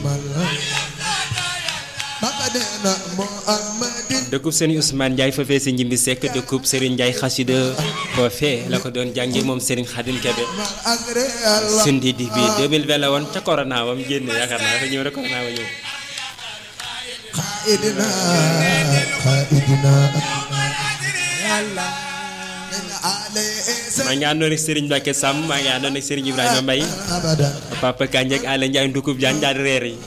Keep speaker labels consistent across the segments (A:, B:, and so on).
A: dëkkub Serigne Ousmane Ndiaye fa fee si njimbi sekk dëkkub Serigne Ndiaye xasida foofee la ko doon jànge moom Serigne Khadim Kebe sundi di bi 2020 la woon ca corona wam génn yaakaar naa dafa ñëw rek corona wa ñëw
B: xaidina xaidina
A: maa ngi àndoon ak Serigne Mbacke Sam maa ngi àndoon ak Serigne Ibrahima Mbaye
B: abada
A: Papa Kanji ak Alain Ndiaye ndukub jaan daal reer yi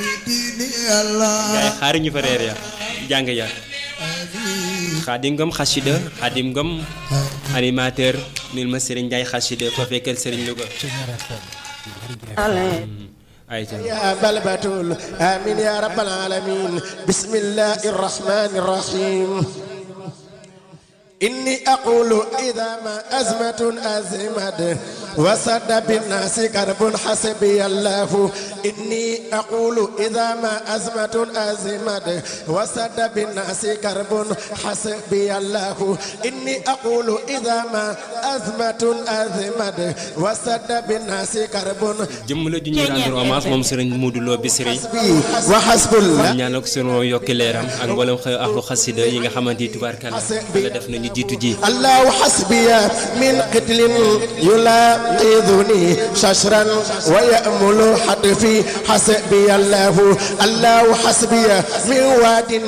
A: gaay xaari ñu fa reer ya jàng ya Xaadim Ngom xasida Xaadim Ngom animateur nil ma Serigne Ndiaye xasida fa fekkal Serigne Louga ayca
C: يا بلبتول آمين يا رب العالمين بسم الله الرحمن الرحيم إني أقول إذا ما أزمة أزمت وسد بالناس كرب حسبي الله إني أقول إذا ما أزمة أزمت وسد بالناس كرب حسبي الله إني أقول إذا ما أزمة أزمت وسد بالناس كرب
A: jëmm la ju ñuy rendre hommage moom Serigne Modou Lo Bichri
C: حسبي وحسب الله
A: ñaanal ko sunu yokki leeram ak mboolem xëy axlu xasida yi nga xamante ni tubaarkàlla la def nañu jiitu ji
C: الله حسبي من قتل يلاقظني ششرا ويأمل حتفي حسبي الله الله حسبي من واد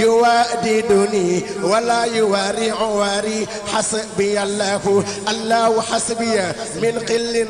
C: يواددني ولا يواري عواري حسبي الله الله حسبي من قل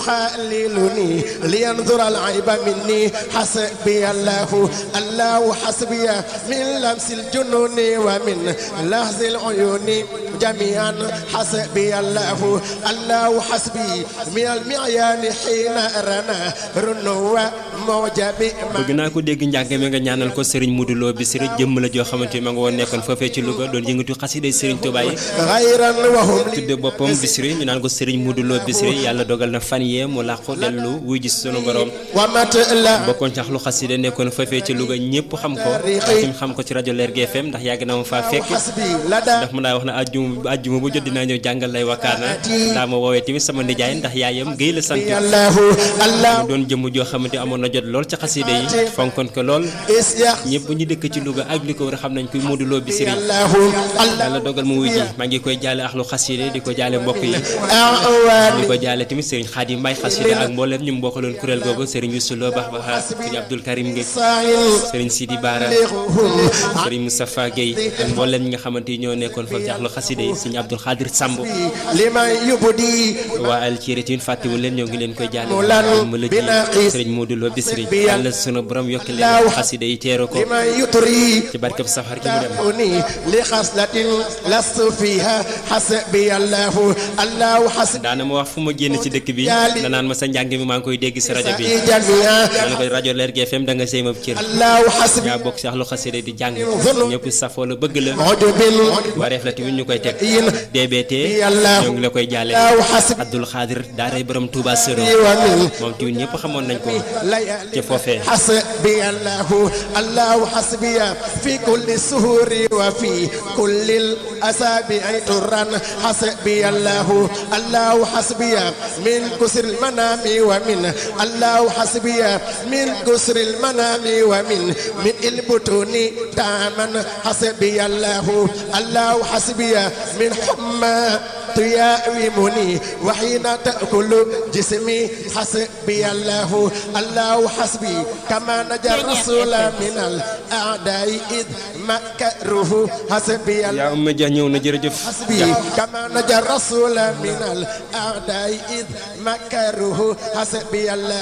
C: يخللني لينظر العيب مني حسبي الله الله حسبي من لمس الجنون ومن لهز العيون جميعا حسبي الله الله حسبي من المعيان حين رنا رنو موجب
A: bëgg naa ko dégg njàng mi nga ñaanal ko Serigne Modou Lo Bichri jëmm la joo xamante ni ma nga woon nekkoon foofee ci Louga doon yëngatu xasida Serigne Touba yi
C: غيرا وهم لي
A: tudde boppam Bichri ñu naan ko Serigne Modou Lo Bichri yàlla dogal na fan yee mu làqu dellu wuy gis sunu borom
C: ومتلا
A: bokkoon ci axlu xasida nekkoon foofee ci Louga ñëpp xam ko ak ñu xam ko ci rajo Leer GFM ndax yàgg na ma faa fekk
C: حسبي لدى
A: ndax mu daa wax na àjjuma àjjuma bu jot dinaa ñëw jàngal lay wakkaana ndaa ma woowee tamit sama nijaay ndax yaayam géy la sant
C: الله الله
A: mu doon jëmm joo xamante amoon na jot lool ci xasida yi fonkoon ko lool
C: اسيا
A: ñëpp ñu dëkk ci Louga ak li ko war a xam nañ koy Modou Lo Bichri
C: الله الله
A: yàlla dogal mu wuy ji maa ngi koy jaale axlu xasida di ko jaale mbokk yi
C: أعواني
A: di ko jaale tamit Serigne Khadim Mbaye xasida ak mboolem ñu mbokkaloon kuréel googu Serigne Youssou Lo baax baax Serigne Abdoul Karim Gueye
C: سائل
A: Serigne Sidi Bara
C: لهم
A: Serigne Moustapha Gueye ak mboolem ñi nga xamante ni ñoo nekkoon foofu ci axlu xasida yi Serigne Abdoul Khadir Samb
C: لمن يبدي
A: waa al ci retin fàttewul leen ñoo ngi leen koy jaale
C: Mawlana
A: mu la ji
C: Binaqis
A: Serigne Modou Lo Bichri
C: Bi
A: yàlla sunu borom yokki leen xasida yi teeru ko
C: لمن يطري
A: ci barkeb safar ki mu dem
C: دعوني لخصلة لست فيها حسبي الله الله حسبي
A: daana ma wax fu ma génn ci dëkk bi danaan ma sa njàng mi maa ngi koy dégg si rajo bi
C: جميعا
A: ma ne ko rajo Leer GFM da nga sëy ma cër
C: الله حسبي
A: yaa bokk si axlu xasida di jàng ñëpp safoo la bëgg la
C: عجب
A: wareef la tamit ñu koy teg DBT
C: الله
A: ñoo ngi la koy jaale
C: الله حسبي
A: Abdoul Khadir daaray borom Touba Sero
C: ومن
A: moom tamit ñëpp xamoon nañ ko
C: ليالي
A: ca foofee
C: حسبي الله الله حسبي في كل السهور وفي كل الأسابيع ترا حسبي الله الله حسبي من كسر المنام ومن الله حسبي من كسر المنام ومن من البطون تاما حسبي الله الله حسبي من حمى تياومني وحين تأكل جسمي حسبي الله الله حسبي كما نجى الرسول من الأعداء إذ مكروه حسبي الله
A: yaa umma ja ñëw na jërëjëf
C: حسبي كما نجى الرسول من الأعداء إذ مكروه حسبي الله